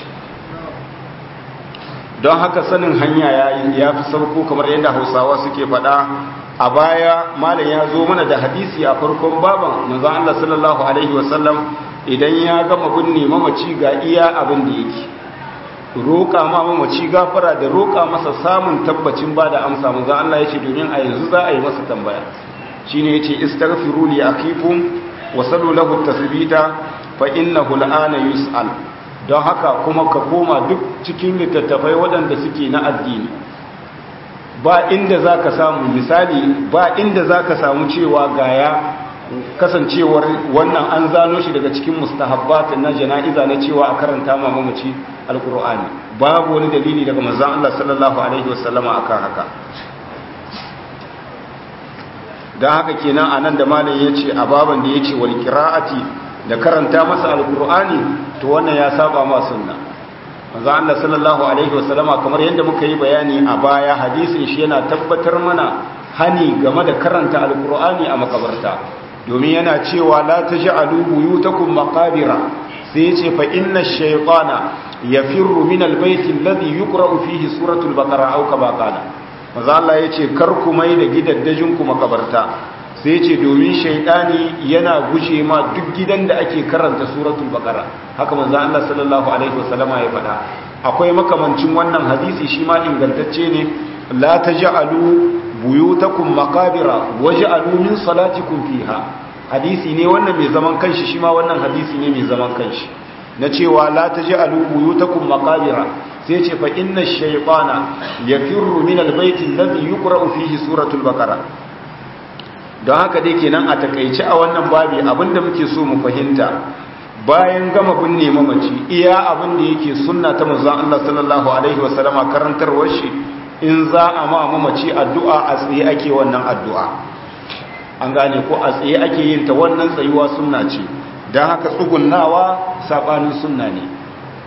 don haka sanin hanya ya fi sauko kamar yadda hausawa suke faɗa a baya malam ya zo mana da hadisi a farkon baban manzon Allah sallallahu alaihi wasallam idan ya gama binne mamaci ga iya abin da yake roƙa ma mamaci gafara da roƙa masa samun tabbacin ba da amsa manzon Allah ya ce domin a yanzu za a yi masa tambaya shine yace istaghfiru li akhikum wa sallu lahu tasbita fa innahu al'ana yus'al don haka kuma ka koma duk cikin littattafai waɗanda suke na addini ba inda za ka samu misali ba inda za ka samu cewa gaya kasancewar wannan an zano shi daga cikin mustahabbat na jana'iza na cewa a karanta ma mamaci alkur'ani babu wani dalili daga manzon Allah sallallahu alaihi wasallama akan haka dan haka kenan anan da malam yace a baban da yace wal qira'ati da karanta masa alkur'ani to wannan ya saba ma sunna manzo Allah sallallahu alaihi wasallama kamar yadda muka yi bayani a baya hadisin shi yana tabbatar mana hani game da karanta alkur'ani a makabarta domin yana cewa la taj'alu buyutakum maqabira sai yace fa inna ash-shaytana yafirru min al-bayti alladhi yuqra'u fihi suratul baqara aw kama qala manzo Allah yace kar ku mai da gidaddajin ku makabarta sai ce domin shaidani yana guje ma duk gidan da ake karanta suratul baqara haka manzo Allah sallallahu alaihi wasallama ya faɗa akwai makamancin wannan hadisi shi ma ingantacce ne la taj'alu buyutakum maqabira waj'alu min salatikum fiha hadisi ne wannan mai zaman kanshi shi ma wannan hadisi ne mai zaman kanshi na cewa la taj'alu buyutakum maqabira sai ce fa inna ash-shaytana yafirru min al-bayti alladhi yuqra'u fihi suratul baqara don haka dai kenan a takaice a wannan babi abinda muke so mu fahimta bayan gama binne mamaci iya abin da yake sunna ta manzon Allah sallallahu alaihi wasallama karantarwar shi in za a ma mamaci addu'a a tsaye ake wannan addu'a an gane ko a tsaye ake yin ta wannan tsayuwa sunna ce don haka tsugunnawa sabanin sunna ne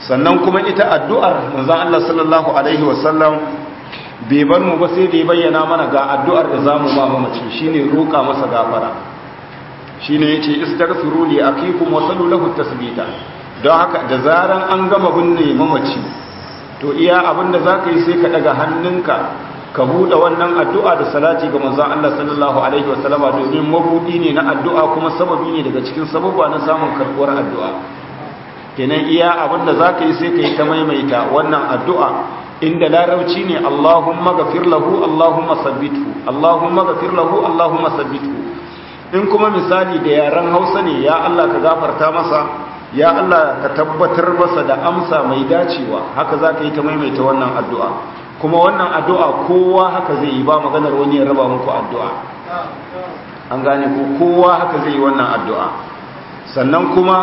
sannan kuma ita addu'ar manzon Allah sallallahu alaihi wasallam bai bar mu ba sai da ya bayyana mana ga addu'ar da zamu ba mamaci shine roƙa masa gafara shine yace istaghfiru li akikum wa sallu lahu tasbita don haka da zaran an gama binne mamaci to iya abinda zaka yi sai ka daga hannunka ka buɗe wannan addu'a da salati ga manzon Allah sallallahu alaihi wasallama domin mabudi ne na addu'a kuma sababi ne daga cikin sababba na samun karbuwar addu'a kenan iya abinda zaka yi sai ka yi ta maimaita wannan addu'a inda larabci ne Allahumma gafir lahu Allahumma sabbithu Allahumma gafir lahu Allahumma sabbithu in kuma misali da yaren Hausa ne ya Allah ka gafarta masa ya Allah ka tabbatar masa da amsa mai dacewa haka zaka yi ta maimaita wannan addu'a kuma wannan addu'a kowa haka zai yi ba maganar wani ya raba muku addu'a an gane ko kowa haka zai yi wannan addu'a sannan kuma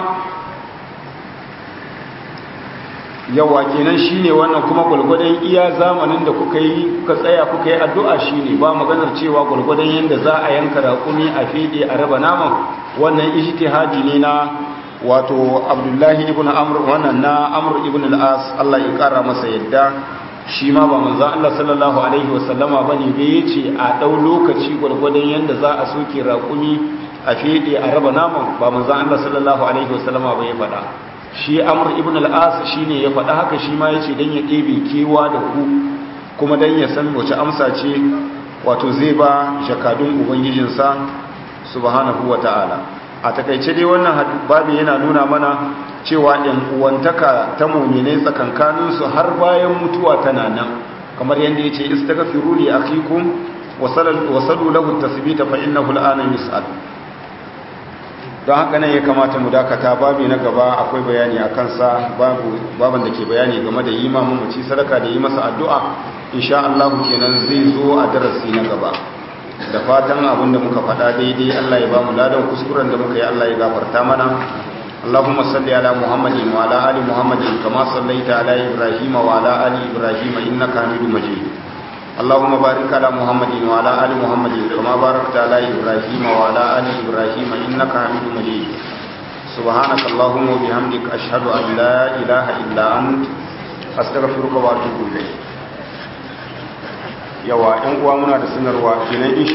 yawa kenan shine wannan kuma gulgudan iya zamanin da kuka yi kuka tsaya kuka yi addu'a shine ba maganar cewa gulgudan yanda za a yanka raƙumi a fede a raba naman wannan ijtihadi ne na wato Abdullahi ibn Amr wannan na Amr ibn al-As Allah ya kara masa yadda shi ma ba manzo Allah sallallahu alaihi wasallama bane da yace a dau lokaci gulgudan yanda za a soke raƙumi a fede a raba naman ba manzo Allah sallallahu alaihi wasallama ba ya faɗa shi amur ibn al'as shi ne ya faɗa haka shi ma ya ce don ya ɗebe kewa da ku kuma don ya san wace amsa ce wato zai ba jakadun ubangijinsa subhanahu wa ta'ala a takaice dai wannan babu yana nuna mana cewa ‘yan uwantaka ta mummine tsakankaninsu har bayan mutuwa tana nan kamar yadda ya ce istagafiru li akikum wasalu lahu tasbita fa innahu al'ana yus'al don haka nan ya kamata mu dakata babu na gaba akwai bayani a kansa baban da ke bayani game da yi ma mamaci sadaka da yi masa addu'a insha Allah kenan zai zo a darasi na gaba da fatan abinda muka faɗa daidai Allah ya ba mu ladan kuskuren da muka yi Allah ya gafarta mana اللهم صل على محمد وعلى ال محمد كما صليت على ابراهيم وعلى ال ابراهيم انك حميد مجيد اللهم بارك على محمد وعلى ال محمد كما باركت على ابراهيم وعلى ال ابراهيم انك حميد مجيد سبحانك اللهم وبحمدك اشهد ان لا اله الا انت استغفرك واتوب اليك yawa ƴan uwa muna da sanarwa kenan